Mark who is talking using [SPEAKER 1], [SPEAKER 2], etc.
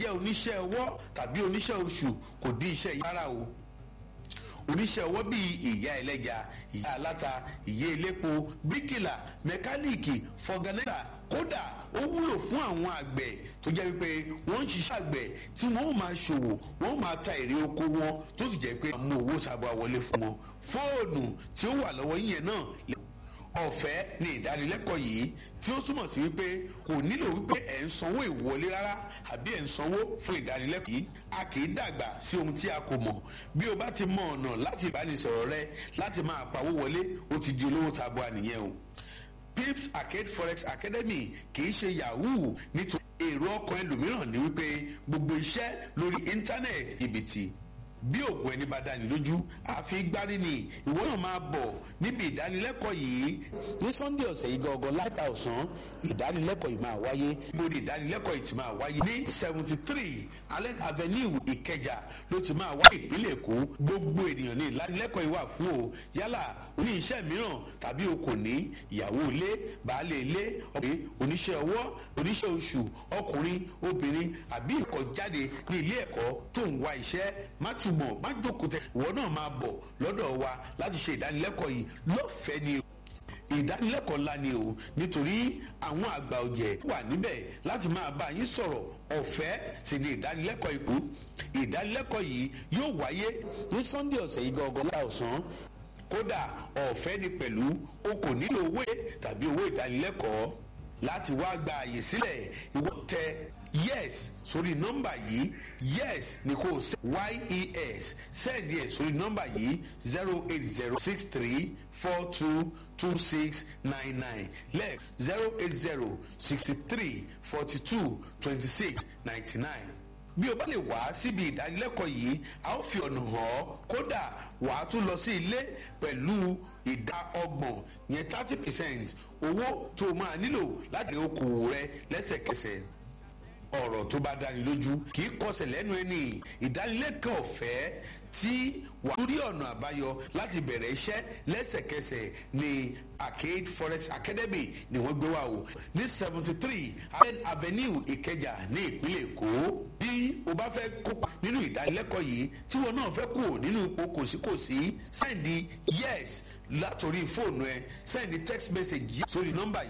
[SPEAKER 1] jẹ́ oníṣẹ́ ọwọ́ tàbí oníṣẹ́ oṣù kò dí iṣẹ́ yàrá o oníṣẹ́ ọwọ́ bíi ìyá ẹlẹ́ja ìyá aláta ìyá elépo bíkìlà mẹkáníìkì fọgànẹ́tà kódà ó wúlò fún àwọn àgbẹ̀ tó jẹ́ wípé wọ́n ń ṣiṣẹ́ àgbẹ̀ tí wọ́n ó máa ṣòwò wọ́n ó máa ta èrè oko wọn tó sì jẹ́ pé wọ́n mú owó tabua wọlé fún wọn fóònù tí ó wà lọ́wọ́ yín yẹn náà ọ̀fẹ́ ni ìdánilẹ́kọ̀ọ́ yìí tí ó túmọ̀ sí wípé kò nílò wípé ẹ̀ ń sanwó ìwọlé rárá àbí ẹ̀ ń sanwó fún ìdánilẹ́kọ̀ọ́ yìí a kì í dàgbà sí ohun tí a kò mọ̀ bí o bá ti mọ ọ̀nà láti ìbánisọ̀rọ̀ rẹ láti máa pawó wọlé ó ti di olówó tabua nìyẹn o pips arcade forex academy kì í ṣe yahoo nítorí èrò ọkàn ẹlòmíràn ni wípé gbogbo iṣẹ́ lórí íńtánẹ́ẹ̀tì ìbìtì bí òògùn ẹni bá dání lójú àfi gbárí ni ìwọ náà máa bọ̀ níbi ìdánilẹ́kọ̀ọ́ yìí ní sunday ọ̀sẹ̀ yìí gangan láta ọ̀sán ìdánilẹ́kọ̀ọ́ yìí máa wáyé gbòdì ìdánilẹ́kọ̀ọ́ yìí ti máa wáyé ní seventy three allen avenue ìkẹjà ló ti máa wáyé ìpínlẹ̀ èkó gbogbo ènìyàn ní ìdánilẹ́kọ̀ọ́ yìí wà fún o yálà oní iṣẹ́ mìíràn tàbí o kò ní ìyàwó ilé baálé ilé ọ̀pẹ oníṣẹ́ ọwọ́ oníṣẹ́ oṣù ọkùnrin obìnrin àbí ìkọjáde ní ilé ẹ̀kọ́ tó ń wá iṣẹ́ má túmọ̀ má jókòó tẹ ìwọ náà máa bọ̀ lọ́dọ̀ wa láti ṣe ìdánilẹ́kọ̀ọ́ yìí lọ́fẹ̀ẹ́ ni ìdánilẹ́kọ̀ọ́ ńlá ni o nítorí àwọn àgbà ọ̀jẹ̀ wà níbẹ̀ láti máa bá yín sọ̀rọ̀ ọ̀fẹ́ sì ni ìdánilẹ́kọ̀ọ́ ikú ìdánilẹ́kọ̀ọ́ yìí yóò wáyé ní sunday ọ̀sẹ̀ yìí gangan láà ọ̀sán kódà ọ̀fẹ́ ni pẹ̀lú o kò nílò owó tàbí owó ìdánilẹ́kọ̀ọ́ láti wá gba àyè sílẹ̀ ìwọ tẹ yes sórí nọ́mbà yìí yes ni kò sẹ́ yes sẹ́ẹ̀dì ẹ̀ sórí nọ́mbà yìí zero eight zero six three four two two six nine nine lẹ́ẹ̀ zero eight zero sixty three forty two twenty six ninety nine bí o bá lè wá síbi ìdánilẹ́kọ̀ọ́ yìí a ó fi ọ̀nà hàn ọ́ kódà wà á tún lọ sí ilé pẹ̀lú ìdá ọgbọ̀n yẹn thirty percent owó tó o máa nílò láti rí okòwò rẹ lẹ́sẹ̀kẹsẹ̀ ọ̀rọ̀ tó bá dáni lójú kì í kọsẹ̀ lẹ́nu ẹni ìdánilẹ́kọ̀ọ́ ọ̀fẹ́ tí wà lórí ọ̀nà àbáyọ láti bẹ̀rẹ̀ iṣẹ́ lẹ́sẹ̀kẹsẹ̀ ní arcade forex academy ni wọ́n gbé wá o ní seventy three allen avenue ìkẹjà ní ìpínlẹ̀ èkó bí o bá fẹ́ kópa nínú ìdánilẹ́kọ̀ọ́ yìí tí wọn náà fẹ́ kú nínú ipò kòsíkòsí sẹ́ndì yes látòrí fóònù ẹ sẹ́ndì text message sórí nọ́mbà yìí.